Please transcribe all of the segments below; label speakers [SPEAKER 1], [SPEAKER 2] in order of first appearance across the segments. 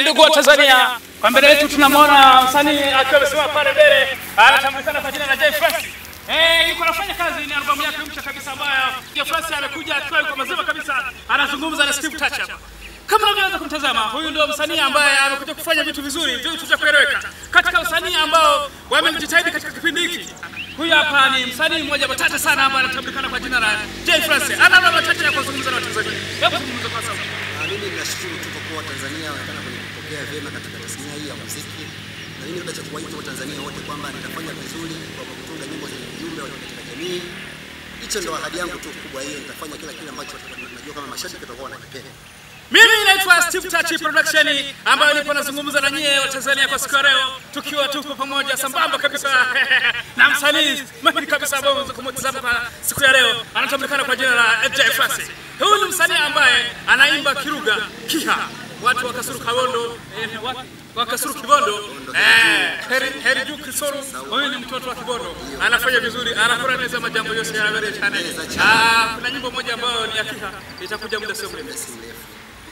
[SPEAKER 1] ndugu wa Tanzania, kwa mbele yetu tunamwona msanii akiwa amesimama pale mbele, anatambulikana kwa jina la Jay Francis. Eh, yuko anafanya kazi, ni albamu yake mpya kabisa ambayo Jay Francis amekuja akiwa yuko mazima kabisa, anazungumza na Steve Touch hapa. Kama unavyoweza kumtazama, huyu ndio msanii ambaye amekuja kufanya vitu vizuri, vitu vya kueleweka katika usanii ambao wamejitahidi katika kipindi hiki. Huyu hapa ni msanii mmoja matata sana ambaye anatambulikana kwa jina la Jay Francis. Ana mambo machache ya kuzungumza na Watanzania. Hebu zungumza kwa sasa.
[SPEAKER 2] Ah, Mimi ninashukuru tu kwa kuwa Tanzania wanaonekana kwenye kupokea vyema katika tasnia hii ya muziki, na mimi labda cha kuwaita Watanzania wote kwamba nitafanya vizuri kwa kutunga nyimbo zenye ujumbe wa katika jamii. Hicho ndio ahadi yangu tu kubwa, hiyo nitafanya kila kile ambacho najua kama mashabiki watakuwa wanakipenda.
[SPEAKER 1] Mimi naitwa Steve Touch Production ambayo nipo nazungumza na nyie wa Tanzania kwa siku ya leo, tukiwa tuko pamoja sambamba kabisa na msanii mahiri kabisa ambao unaweza kumtazama kwa siku ya leo, anatambulikana kwa jina la FJ Francis. Huyu ni msanii ambaye anaimba Kiruga Kiha, watu wa Kasuru Kabondo eh, wa- wa Kasuru Kibondo eh, heri, heri juu Kisoro. Huyu ni mtoto wa Kibondo, anafanya vizuri, anakuraneza majambo yote ya Habari Channel. Ah, kuna nyimbo moja ambayo ni ya Kiha itakuja muda sio mrefu.
[SPEAKER 2] Si mrefu.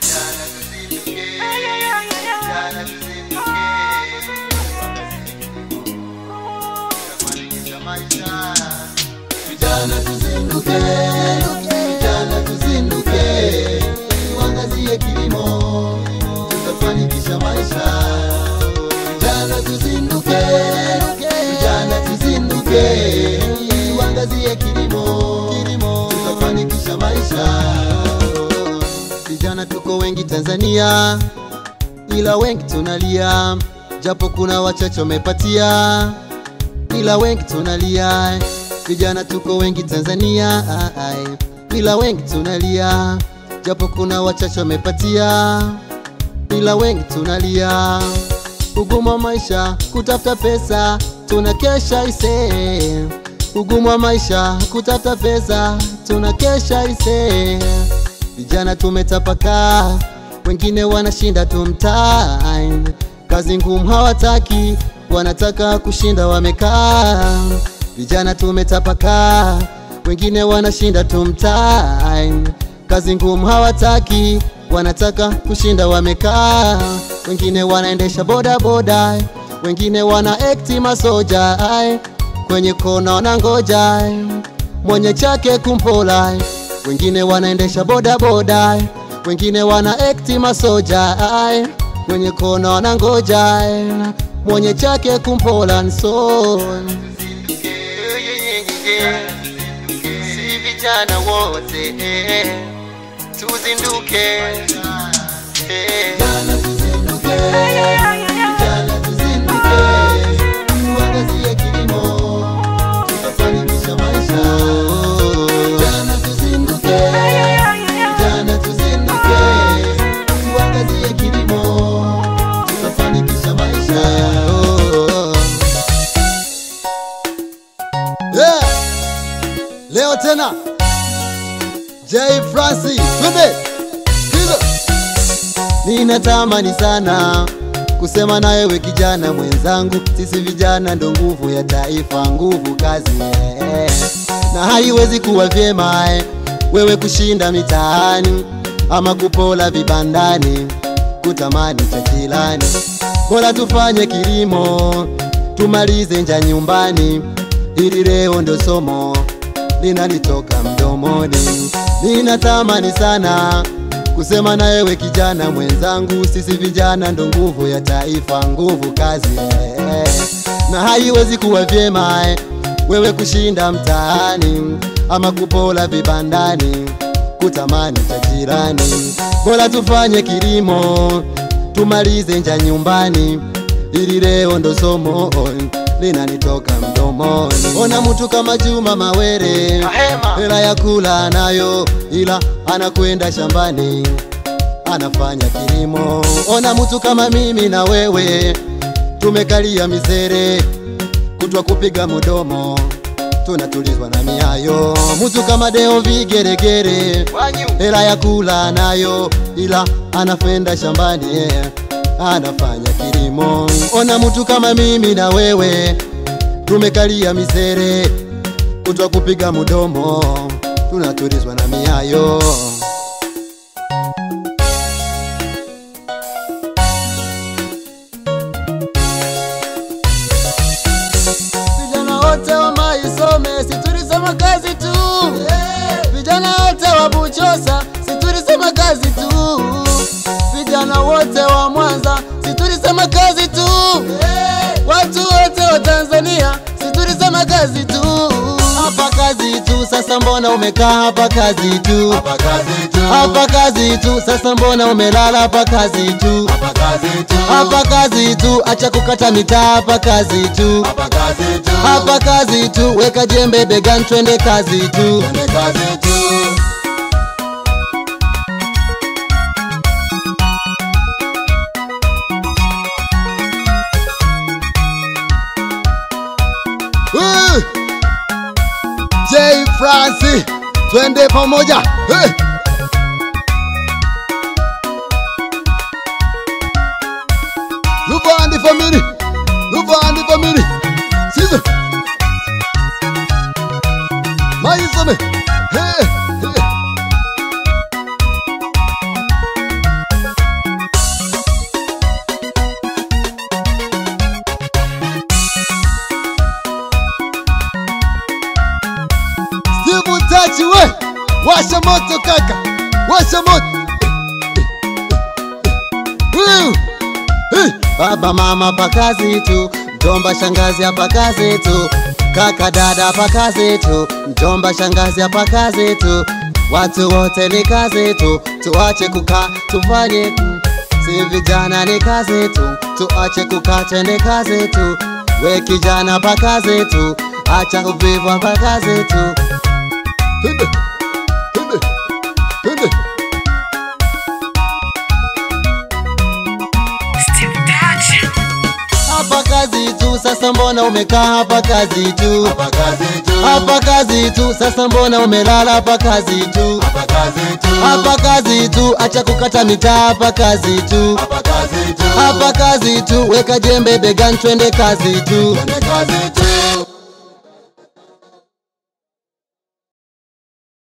[SPEAKER 3] Vijana tuzinduke, vijana tuzinduke, tuangazie kilimo, tutafanikisha maisha. Vijana tuzinduke, vijana tuzinduke, tuangazie kilimo, tutafanikisha maisha. Vijana tuko wengi Tanzania, ila wengi tunalia, japo kuna wachache wamepatia ila wengi tunalia. Vijana tuko wengi Tanzania, ai, ila wengi tunalia, japo kuna wachache wamepatia, ila wengi tunalia. Ugumu wa maisha, kutafuta pesa, tunakesha ise. Ugumu wa maisha, kutafuta pesa, tunakesha ise. Vijana tumetapakaa, wengine wanashinda tu mtaani, kazi ngumu hawataki, wanataka kushinda wamekaa. Vijana tumetapakaa, wengine wanashinda tu mtaani, kazi ngumu hawataki, wanataka kushinda wamekaa. Wengine wanaendesha boda boda, wengine wana ekti masoja, ai, kwenye kona wanangoja mwenye chake kumpola, wengine wanaendesha boda boda, wengine wana ekti masoja, ai, kwenye kona wanangoja mwenye chake kumpola nso si vijana wote tuzinduke Vijana tuzinduke, vijana tuzinduke, tuangazie kilimo, tutafanikisha maisha. Vijana tuzinduke, vijana tuzinduke, tuangazie kilimo, tutafanikisha maisha. Yeah. Leo tena Jay Francis, twende Kizo. Ninatamani sana kusema na wewe kijana mwenzangu, sisi vijana ndo nguvu ya taifa, nguvu kazi eh. na haiwezi kuwa vyema eh, wewe kushinda mitaani ama kupola vibandani, kutamani cha jirani. Bora tufanye kilimo, tumalize nja nyumbani, ili leo ndo somo linalitoka mdomoni. Ninatamani sana kusema na wewe kijana mwenzangu, sisi vijana ndo nguvu ya taifa, nguvu kazi eh. na haiwezi kuwa vyema eh, wewe kushinda mtaani ama kupola vibandani, kutamani cha jirani. Bora tufanye kilimo, tumalize nja nyumbani, ili leo ndo somo linanitoka mdomoni. Ona mtu kama Juma Mawere, hela ya kula anayo, ila anakwenda shambani anafanya kilimo. Ona mtu kama mimi na wewe, tumekalia misere, kutwa kupiga mudomo, tunatulizwa na miayo. Mtu kama Deo Vigeregere, hela ya kula nayo, ila anafenda shambani yeah. anafanya kilimo. Ona mtu kama mimi na wewe, tumekalia misere, kutwa kupiga mudomo, tunatulizwa na miayo. wote wa Mwanza, si tulisema kazi tu. Watu wote wa Tanzania, si tulisema kazi tu. Hapa kazi tu, sasa mbona umekaa hapa kazi tu?
[SPEAKER 4] Hapa kazi tu.
[SPEAKER 3] Hapa kazi tu, sasa mbona umelala hapa kazi tu?
[SPEAKER 4] Hapa kazi tu.
[SPEAKER 3] Hapa kazi tu, acha kukata mitaa hapa kazi tu.
[SPEAKER 4] Hapa kazi tu.
[SPEAKER 3] Hapa kazi tu, weka jembe begani, twende kazi tu.
[SPEAKER 4] Twende kazi tu.
[SPEAKER 3] Uh! J Francis, twende pamoja. Hey! Luvandi family, Luvandi family. Sizo. Maisome. Hey, hey. Steve Tachi we, washa moto kaka, washa moto. Woo! Hey! Baba mama pa kazi tu, mjomba shangazi hapa kazi tu, kaka dada hapa kazi tu, mjomba shangazi hapa kazi tu, watu wote ni kazi tu, tuache kukaa tufanye tu, si vijana ni kazi tu, tuache kukaa twende kazi tu, we kijana pa kazi tu, acha uvivu hapa kazi tu. Twende, twende, twende. Hapa kazi tu, sasa mbona umekaa hapa kazi tu?
[SPEAKER 4] Hapa kazi tu.
[SPEAKER 3] Hapa kazi tu, sasa mbona umelala hapa kazi tu?
[SPEAKER 4] Hapa kazi tu.
[SPEAKER 3] Hapa kazi tu, acha kukata mitaa hapa kazi tu.
[SPEAKER 4] Hapa kazi tu.
[SPEAKER 3] Hapa kazi tu, weka jembe begani, twende kazi tu.
[SPEAKER 4] Twende kazi tu.